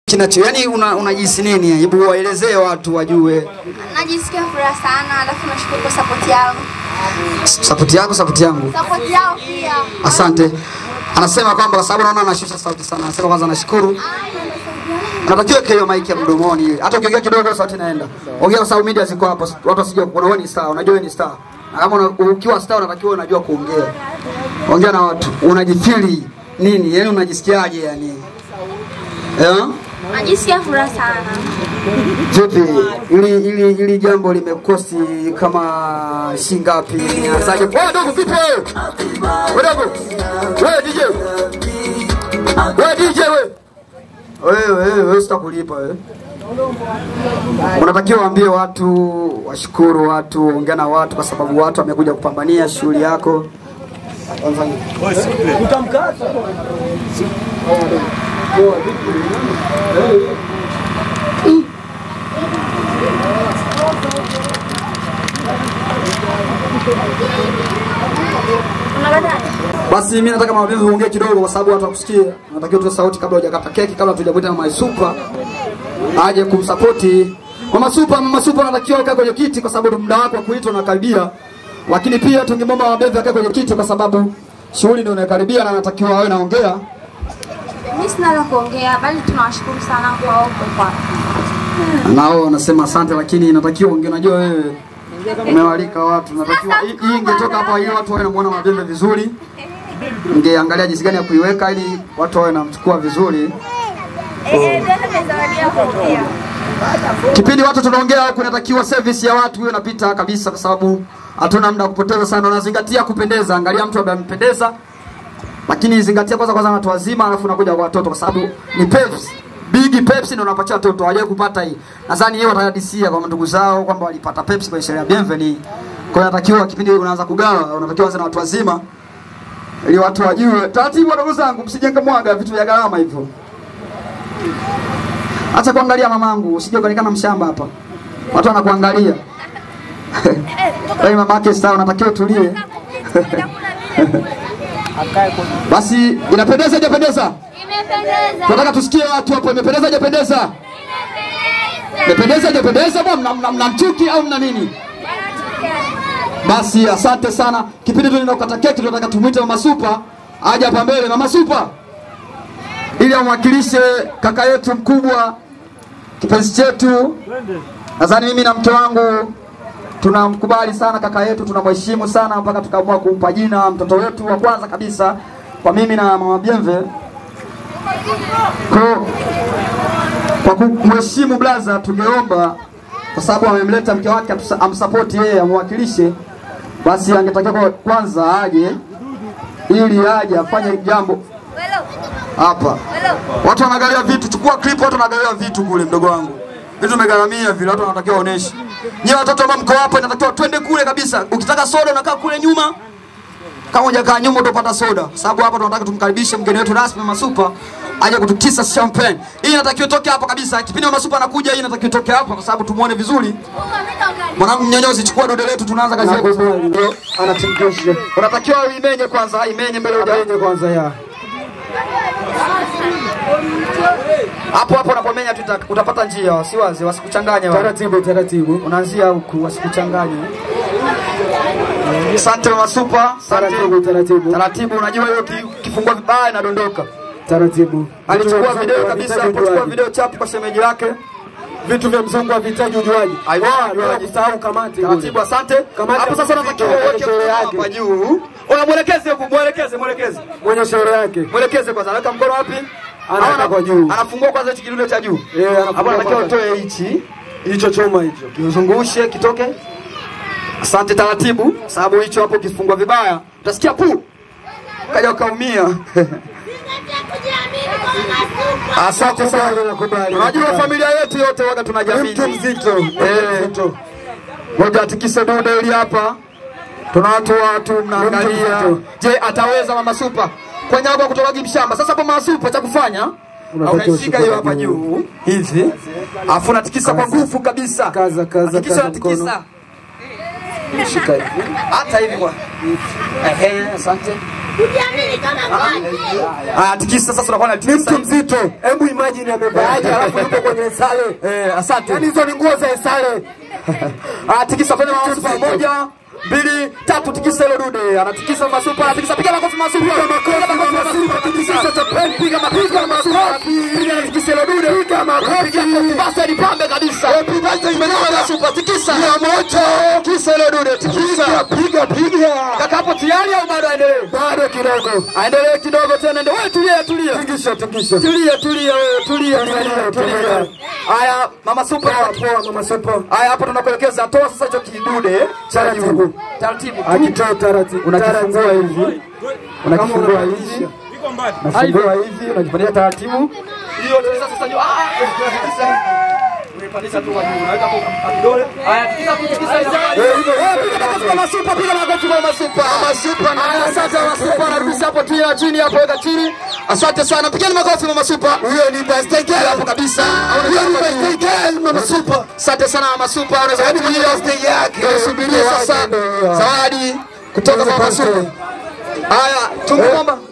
kinacho yani una, unajisi nini? Hebu waelezee watu wajue. Najisikia furaha sana, alafu nashukuru kwa support yao. Sapoti yako, sapoti yangu. Support yao pia. Asante. Anasema kwamba kwa sababu naona anashusha sauti sana. Anasema kwanza nashukuru. Natakiwa hiyo mic ya mdomoni. Hata ukiongea kidogo sauti inaenda. Ongea kwa sababu media ziko hapo. Watu wasije kuona wewe ni star. Unajua wewe ni star. Na kama una, ukiwa star unatakiwa unajua kuongea. Ongea na watu. Unajifili nini? Yaani unajisikiaje yani? Eh? Najisikia furaha sana. Vipi? Ili ili ili jambo limekosti kama shilingi ngapi? Asaje? Wewe dogo vipi wewe? Wewe dogo. Wewe DJ. Wewe DJ wewe. Wewe wewe wewe sitakulipa wewe. Unatakiwa waambie watu, washukuru watu, ongea na watu kwa sababu watu wamekuja kupambania shughuli yako. Basi mimi nataka mama Vivi uongee kidogo kwa sababu watu wakusikia. Natakiwa tuwe sauti kabla hujakata keki, kabla tujamuita mama Super aje kumsapoti. Mama Super, mama Super anatakiwa ukae kwenye kiti kwa sababu muda wako wa kuitwa unakaribia. Lakini pia tungemwomba mama Vivi akae kwenye kiti kwa sababu shughuli ndio inakaribia na anatakiwa awe naongea. Mimi sina la kuongea, bali tunawashukuru sana kwa wote kwa. Nao nasema asante, lakini inatakiwa unge, unajua wewe umewalika watu, natakiwa hii hii ingetoka hapa ili watu wawe namuona Mabembe vizuri, ungeangalia jinsi gani ya kuiweka ili watu wawe namchukua vizuri. Kipindi watu tunaongea huku, inatakiwa service ya watu iwe inapita kabisa, kwa sababu hatuna muda wa kupoteza sana. Unazingatia kupendeza, angalia mtu ambaye amependeza, lakini zingatia kwanza kwanza watu wazima, alafu unakuja kwa watoto, kwa sababu ni Pepsi Big Pepsi ndio unapatia watoto hawajawahi kupata hii. Nadhani yeye watahadisia kwa ndugu zao kwamba walipata Pepsi kwa sherehe ya Bienvenue. Kwa hiyo inatakiwa kipindi unaanza kugawa, unatakiwa anze na watu wazima ili watu wajue. Taratibu ndugu zangu, msijenge mwaga vitu vya gharama hivyo. Acha kuangalia mamangu, usije kuonekana mshamba hapa. Watu wanakuangalia. Wewe mama yake star unatakiwa utulie. Basi inapendeza hajapendeza? Imependeza. Tunataka tusikie watu hapo, imependeza hajapendeza? Imependeza hajapendeza? Bwana mna, mna, mna mchuki au mna nini? Basi asante sana. Kipindi tu ninakata keki, tunataka tumwite Mama Super aje hapa mbele. Mama Super ili amwakilishe kaka yetu mkubwa, kipenzi chetu. Nadhani mimi na mke wangu tunamkubali sana kaka yetu, tunamheshimu sana mpaka tukaamua kumpa jina mtoto wetu wa kwanza kabisa kwa mimi na mama Bienve. Kwa, kwa kumheshimu blaza, tungeomba kwa sababu amemleta mke wake atusa- amsapoti yeye amwakilishe, basi angetakiwa kwa- kwanza aje ili aje afanye jambo hapa. Watu wanagalia vitu, chukua clip, watu wanagalia vitu kule, mdogo wangu, vitu vimegharamia vile, watu wanatakiwa waoneshe. Nyewe watoto ambao mko hapa, inatakiwa twende kule kabisa. Ukitaka soda unakaa kule nyuma, kama hujakaa nyuma utapata soda, kwa sababu hapa tunataka tumkaribishe mgeni wetu rasmi Mama Super aje kutukisa champagne. Hii inatakiwa itoke hapa kabisa. Kipindi Mama Super anakuja, hii inatakiwa itoke hapa kwa sababu tumuone vizuri. Mwanangu mnyonyozi, chukua dude letu, tunaanza kazi yetu. anatimkesha Unatakiwa uimenye kwanza, imenye mbele huja aende kwanza ya hapo hapo unapomenya tu uta- utapata njia, wasiwazi, wasikuchanganye wale. taratibu taratibu Unaanzia huku, wasikuchanganye. Asante Mama Super, taratibu asante. taratibu Taratibu, unajua hiyo ki- kifungua vibaya inadondoka. taratibu Alichukua video kabisa, Havihitaji alichukua ujuaji. video chapu kwa shemeji lake. vitu vya mzungu havihitaji ujuaji Aiwa, bila ujuaji. kusahau kamati Taratibu, kule. asante. Kamati Hapo sasa ya unatakiwa muziki, uweke sherehe mkono yake. hapa juu. Ona mwelekeze huku, mwelekeze, mwelekeze. mwenye shauri yake Mwelekeze kwanza, anaweka mkono wapi? Anaweka Ana- kwa juu. Anafungua kwanza hichi kidude cha juu. Eh, anafungua Hapo anatakiwa kwanza. utoe hichi, hicho choma hicho kiuzungushe kitoke. Asante, taratibu, sababu hicho hapo kifungua vibaya utasikia pu, kaja ukaumia. Asante sana. nakubali Unajua familia yetu yote waga Ni tunajamii. mtu mzito Eh. mzito Ngoja atikise dude hili hapa. Tuna watu watu mnaangalia. Mzito. Je, ataweza Mama Super? Kwenye hapo kutoka Gimshamba. Sasa hapo Mama Super cha kufanya Unatakiwa unaishika hiyo ushike hapa juu. juu hivi. Alafu unatikisa kwa nguvu kabisa. Kaza, kaza, Hakikisha kaza unatikisa. mkono. shika hivi Hata hivi kwa. Ehe, asante. Kujiamini kama ng'ombe. Ah, tikisa sasa unakuwa na Ni tikisa. mtu mzito. Hebu imagine amevaaje alafu yuko kwenye sare. Eh, asante. Yaani hizo ni nguo za sare. Ah, tikisa fanya masupa moja, mbili, tatu tikisa hilo dude. Anatikisa masupa, anatikisa piga makofi masupa. Piga makofi masupa, tikisa Japan, piga makofi masupa. Piga tikisa hilo dude. Piga makofi. Piga makofi basi lipambe kabisa. Piga imenoma masupa, tikisa. Ya moto. Tikisa hilo dude, tikisa. Piga piga. Kaka hapo tayari au bado aendelee? Bado kidogo. Aendelee kidogo tena ndio. Wewe tulia, tulia. Tingisha, tingisha. Tulia, tulia wewe, tulia, tulia, tulia. Haya, mama super. Poa mama Supa. Haya, hapo tunakuelekeza, toa sasa hicho kidude cha juu. Taratibu tu. Akitoa taratibu. Unakifungua hivi, unakifungua Kama hivi, unafungua hivi, unakipatia taratibu. Hiyo tikisa sasa juu. Ah, tikisa. Unaipandisha tu kwa juu, unaweka hapo kwa kidole. Haya, tikisa tu, tikisa hizo. Eh, piga makofi kwa masupa, piga makofi kwa masupa. Masupa. Haya, asante masupa, narudisha hapo tena chini hapo, weka chini. Asante sana, pigeni makofi mama supa. Huyo ni birthday girl hapo kabisa. Huyo ni birthday girl mama supa. Asante sana mama supa, unaweza kutumia birthday yake. Subiria sasa zawadi kutoka kwa mama supa. Haya, tumuomba